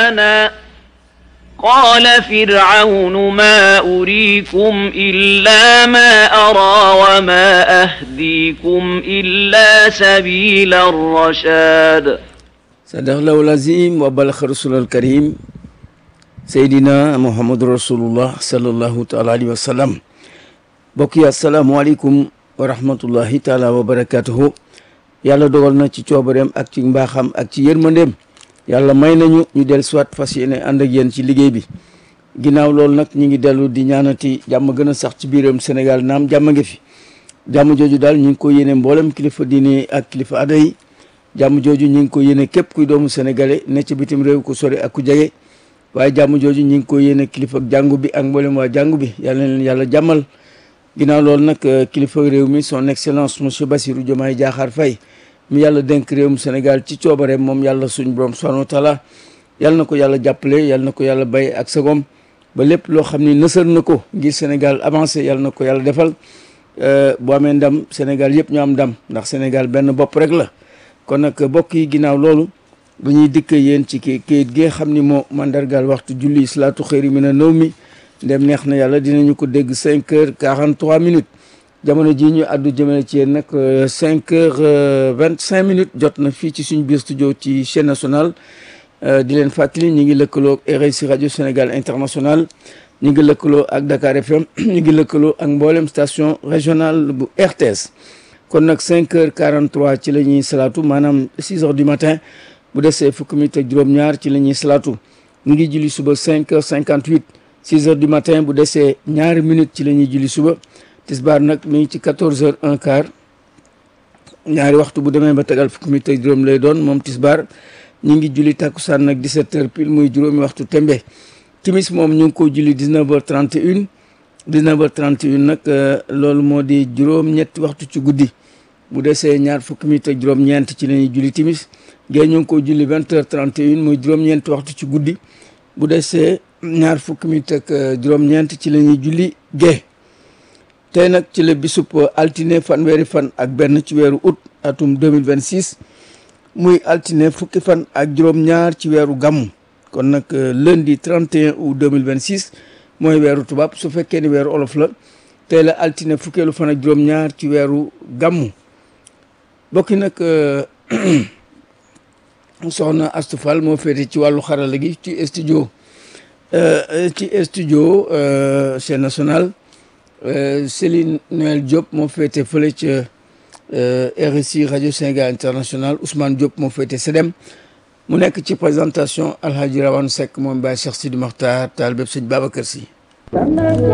لنا قال فرعون ما أريكم إلا ما أرى وما أهديكم إلا سبيل الرشاد sadaqallahu lazim wa balaxa rasulal karim seydina muhammadu rasulullah sallallahu taala alayhi wa sallam mbokk yi asalaamualeykum wa rahmatullahi taala wa barakatuhu yàlla dogal na ci coobareem ak ci mbaaxam ak ci yërmandeem yàlla may nañu ñu del soit fas yéene ànd ak yéen ci liggéey bi ginnaaw loolu nag ñu ngi dellu di ñaanati jàmm gën a sax ci biiram Sénégal naam jàmm ngi fi jàmm jooju daal ñu ngi ko yéene mboolem kilifa diine ak kilifa aada yi jàmm jooju ñu ngi ko yéene képp kuy doomu sénégalais ne ci bitim réew ku sori ak ku jege waaye jàmm jooju ñu ngi ko yéene kilifa ak jàngu bi ak mboolem waa jàngu bi yàlla na leen yàlla jàmmal ginnaaw loolu nag kilifa réew mi son excellence monsieur Bassirou Diomaye Diakhar Faye mi yàlla dénk réewum Sénégal ci coobareem moom yàlla suñ borom subhanahu wa taala yàlla na ko yàlla jàppale yàlla na ko yàlla bay ak sagom ba lépp loo xam ni nësër na ko ngir Sénégal avancé yàlla na ko yàlla defal boo amee ndam Sénégal yëpp ñu am ndam ndax Sénégal benn bopp rek la kon nag bokk yi ginnaaw loolu bu ñuy dikk yéen ci kii kayit gi nga xam ni moo mandargaal waxtu julli salaatu xëyri mi na nëw mi ndem neex na yàlla dinañu ko dégg cinq heures quarante trois minutes jamono jii ñu àddu jëmale ci yéen nag cinq heures vingt cinq minutes jot na fii ci suñu biir studio ci chaîne nationale di leen fàttali ñu ngi lëkkaloo RSI rajo Sénégal international ñu ngi lëkkaloo ak Dakar FM ñu ngi lëkkaloo ak mboolem station régionale bu RTS kon nag cinq heures quarante trois ci la ñuy salaatu maanaam six heures du matin bu desee fukki minutes ak juróom-ñaar ci la ñuy salaatu ñu ngi julli suba cinq heures cinquante huit six heures du matin bu desee ñaari minutes ci la ñuy julli suba tisbaar nag mi ngi ci quatorze heures un quart ñaari waxtu bu demee ba tegal fukki minutes ak juróom lay doon moom tisbaar ñu ngi julli takkusaan nag dix-sept heures pile muy juróomi waxtu tembe timis moom ñu ngi ko julli dix-neuf heures trente et une dix-neuf heures trente et une nag loolu moo di juróom-ñetti waxtu ci guddi bu desee ñaar fukki minutes ak juróom-ñeent ci la ñuy julli timis gée ñu ngi ko julli vingt heures trente et une muy juróom-ñeenti waxtu ci guddi bu desee ñaar fukki minutes ak juróom-ñeent ci la ñuy julli gée tey nag ci la bisub altine fanweeri fan ak benn ci weeru août atum 2026 muy altine fukki fan ak juróom-ñaar ci weeru gàmmu kon nag lundi 31 août 2026 mooy weeru tubaab su fekkee ni weeru olof la tey la altine fukkeelu fan ak juróom-ñaar ci weeru gàmmu bokki nag soxna Astou Fall moo féete ci wàllu xarala gi ci studio ci studio chaîne nationale Céline Noël Diop moo féete fële ca RSI rajo Sénégal international Ousmane Diop moo féete SEDEM mu nekk ci présentation Alhaji Rawane Seck moom Baye Cheikh Sidi Mokhtar taal bépp sëñ Babacar Sy